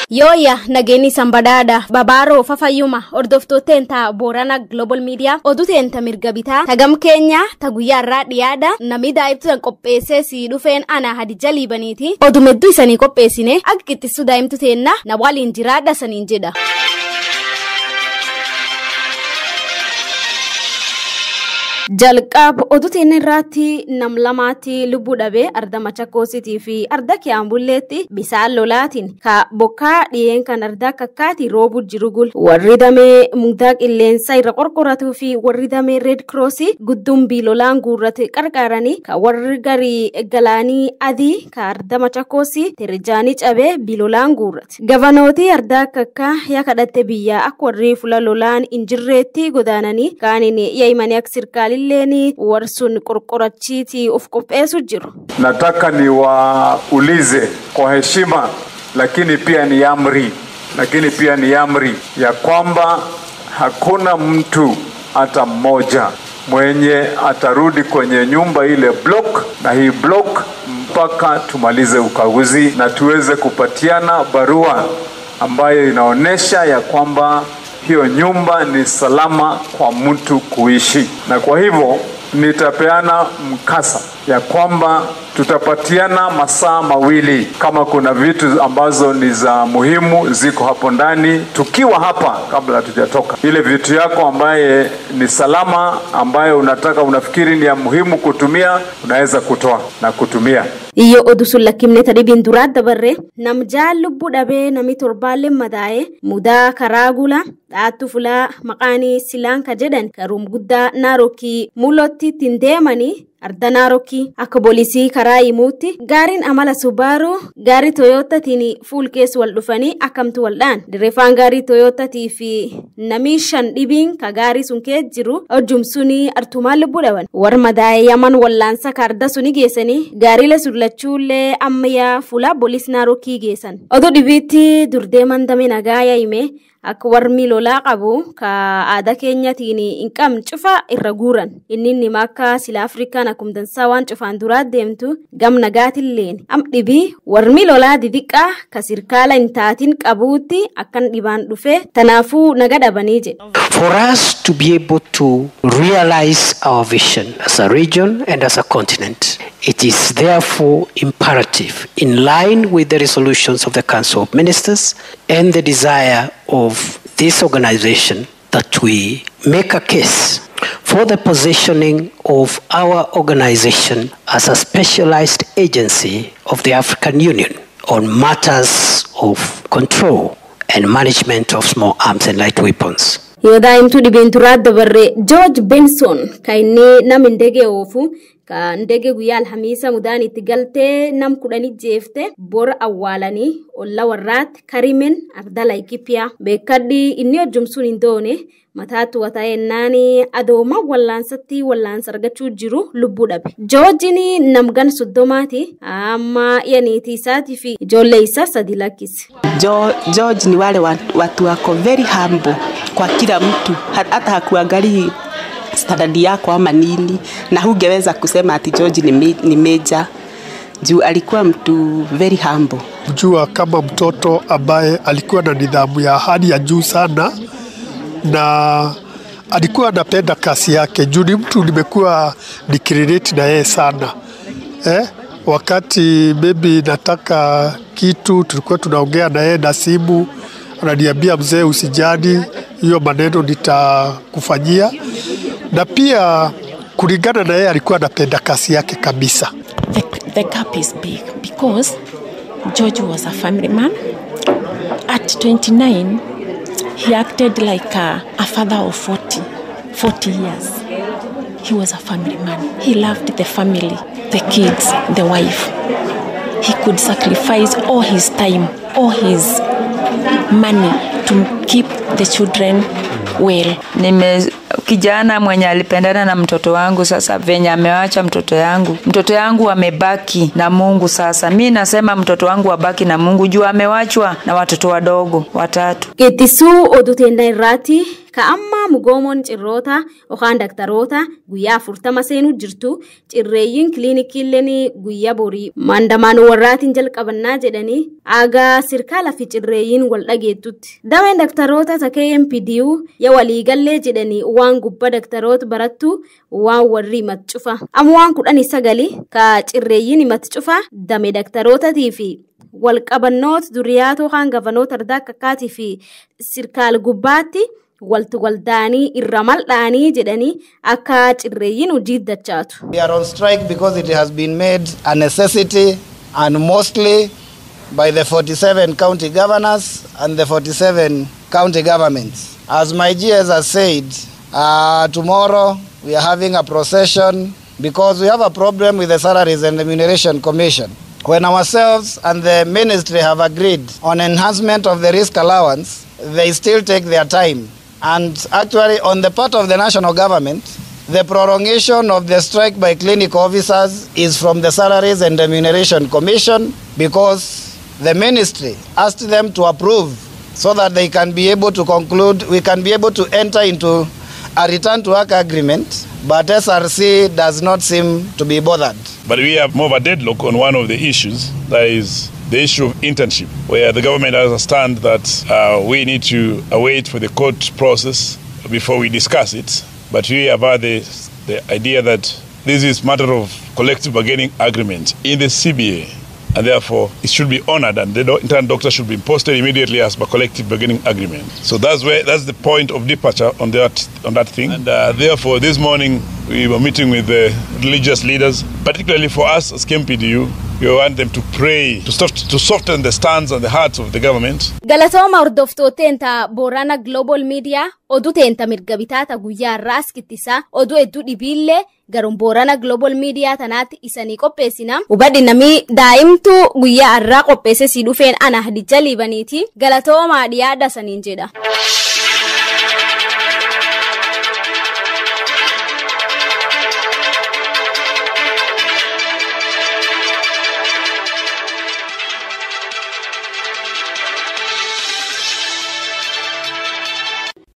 Yooya nageenyi sanbadaadha babaaroo fafayyuma hordoftooteen taa boorana global media oduuteen ta mirga bitaa tagam keenya ta guyyaarraa dhiyaadha namni daa'imtuudhaan qopheessee sii dhufeen ana hadija liibaniiti odumedduu isanii qopheessine akka qixxisuu daa'imtu teenna na waliin jiraadha saniin jedha. jalqab oduutiin irratti nam lamaatti lubbuu dhabee arda machakoositii fi arda kiyaambulleetti bisaan lolaatiin ka bokkaa dhiyeen kan arda kakkaati roobu jiru gul warri damee mugdaa qilleensa irra qorqoratuu fi warri damee reed kiroosii guddumbii lolaan guurrate qarqaaranii ka warri garii galaanii adii ka arda machakoosii tirjaanii cabee bilolaan guurrate gabanootii arda kakkaa yaa kadhatte biyyaa akka warri fula lolaan injirreetti godaananii kaaniin yaa'imanii akka sirkaalii illeen warsun qorqorachiiti of qopheessu jiru. Nataka niwaulize kwa heshima, lakini pia ni amri, lakini pia ni amri ya kwamba hakuna mtu hata mmoja mwenye atarudi kwenye nyumba ile block na hii block mpaka tumalize ukaguzi na tuweze kupatiana barua ambayo inaonyesha ya kwamba hiyo nyumba ni salama kwa mtu kuishi, na kwa hivyo nitapeana mkasa ya kwamba tutapatiana masaa mawili kama kuna vitu ambazo ni za muhimu ziko hapo ndani, tukiwa hapa kabla hatujatoka. Ile vitu yako ambaye ni salama, ambayo unataka unafikiri ni ya muhimu kutumia, unaweza kutoa na kutumia. Iyo odu sun lakkifne tadhibiin duraa dabarre namjaan lubbuu dhabee nami torbaallee madaa'e mudaa karaa gula dhaattu fulaa maqaanii silaanka jedhan karuum guddaa naarokii mul'otti ittiin deemanii arda naarokii akka boolisii karaa himuutti gaariin amala subaaru gaarii toyootatiin fuul keessa wal dhufanii akkamtu waldhaan dirreeffaan gaarii toyootatii fi namii shan dhibiin ka gaarii sun kee jiru hojjum suni artumaan lubbuu dhaban warra madaa'e yaman wallaansa ka arda suni geessanii gaariilee surlachuullee ammayyaa fuula boolis naarokii geessan oduu dhibiitti durdeeman damee nagaa yaa'ime akka warmi lolaa qabu ka aadaa keenyatiin hin qabne cufa irra guuran inni nima akka sila afrikaan akkuma dansaa waan cufaan duraa deemtu gam nagaatilleen am dhibii warmi lolaa didiqqaa ka sirkaala hin taatin qabuutti akkan dhibaan dhufe tanaafuu naga dhabanii jedhe. For us to be able to realize our vision as a region and as a continent, it is therefore imperative, in line with the resolutions of the Council of Ministers and the desire of this organization, that we make a case for the positioning of our organization as a specialized agency of the African Union on matters of control and management of small arms and light weapons. yoo daa'imtuu dhibeen turaa dabarre joorj benson ka inni nam indege oofu ka indege guyyaa alhamiisa mudaan itti galtee nam kudhani jeefte bor awwaalanii olla warraatti karimen ardala ikipiyaa beekadhi inni hojjumsuun hin doone mataatu wata'ennaani adooma wallaansatti wallaansa argachuu jiru lubbuu dhabe joorjiin namgan soddomaati amma yaniitii isaatii fi ijoollee isaa sadi lakkise. George ni wale watu wako very humble kwa kila mtu, hata hakuangalii standard yako ama nini, na hungeweza kusema ati George ni, me, ni major juu alikuwa mtu very humble. Jua kama mtoto ambaye alikuwa na nidhamu ya hali ya juu sana na alikuwa anapenda kazi yake juu ni mtu nimekuwa nikirelate na yeye sana eh? Wakati maybe nataka kitu, tulikuwa tunaongea na yeye na simu, ananiambia mzee, usijali, hiyo maneno nitakufanyia. Na pia kulingana na yeye alikuwa anapenda kazi yake kabisa. The, the gap is big because George was a family man. At 29, he acted like a, a father of 40, 40 years. He was a family man. He loved the family, the kids, the wife. He could sacrifice all his time, all his money to keep the children well. Nime kijana mwenye alipendana na mtoto wangu, sasa venye amewacha mtoto yangu, mtoto yangu amebaki na Mungu. Sasa mi nasema mtoto wangu abaki na Mungu juu amewachwa na watoto wadogo watatu. Qixxisuu oduu teenna irraati ka amma mugoomoon cirroota yookaan daktaroota guyyaa afurtama seenuu jirtu cirreeyyiin kiliinikiilleen guyyaa borii mandamaan warraatiin jalqabannaa jedhanii aagaa sirkaala fi cirreeyyiin wal dhageettutti. Dameen daktaroota takee MPDU yaa waliigallee jedhanii waan gubba daktaroota barattu waan warri himatti cufa. Amma waan kudhanii sagali ka cirreeyyiin himatti cufa dame daktarootatii fi walqabannoota duriyaatoo kaan gavanoota ardaa akkaatii fi sirkaal gubbaatti walti waldaanii irra maldhaanii jedhanii akka cirreeyyiin hojii dachaatu. We are on strike because it has been made a necessity and mostly by the 47 county governors and the 47 county governments. As my GS has said, uh, tomorrow we are having a procession because we have a problem with the Salaries and Remuneration Commission. When ourselves and the ministry have agreed on enhancement of the risk allowance, they still take their time. And actually, on the part of the national government, the prolongation of the strike by clinic officers is from the Salaries and Remuneration Commission because the ministry asked them to approve so that they can be able to conclude, we can be able to enter into a return to work agreement, but SRC does not seem to be bothered. But we have more of a deadlock on one of the issues, that is the issue of internship, where the government has a stand that uh, we need to await for the court process before we discuss it. But we have had the, the idea that this is matter of collective bargaining agreement in the CBA, and therefore it should be honored, and the do- intern doctor should be posted immediately as per collective bargaining agreement. So that's where that's the point of departure on that on that thing. And uh, therefore, this morning we were meeting with the religious leaders, particularly for us as KMPDU. We want them to pray to, soft, to soften the stance and the hearts of the government. Galatooma hordoftooteenta Boorana Global Media oduu teenta mirga bitaata guyyaa irraa as kittisaa oduu hedduu dhibiillee garuun Boorana Global Media tanaatti isanii qopheessina. Hubadhi namii daa'imtuu guyyaa irraa qopheesse si dhufeen ana hadijja liibaniiti galatoomaa dhiyaadha saniin jedha.